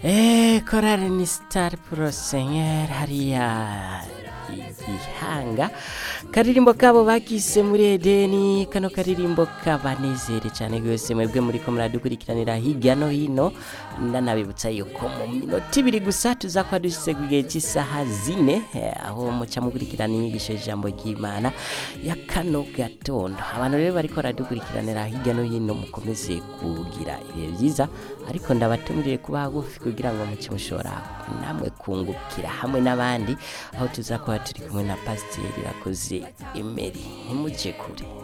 Eh, korari ni star prosenyeri hariya igihanga karirimbo kabo bakise muri edeni kano karirimbo kabanezere cyane rwose mwebwe muri ko muradukurikiranira hirya no hino ndanabibutsa yuko mu minota ibiri gusa tuzakora dushyize ku gihe cy'isaha zine eh, aho muca mukurikirana inyigisho y'ijambo ry'imana ya kano gatondo abantu rero bariko baradukurikiranira hirya no hino mukomeze kugira ibihe byiza ariko ndabatumiriye kuba hagufi kugira ngo muce mushobora namwe kungukira hamwe n'abandi aho tuza kuba turi kumwe na pasiteri rakoze emeri ntimuce kure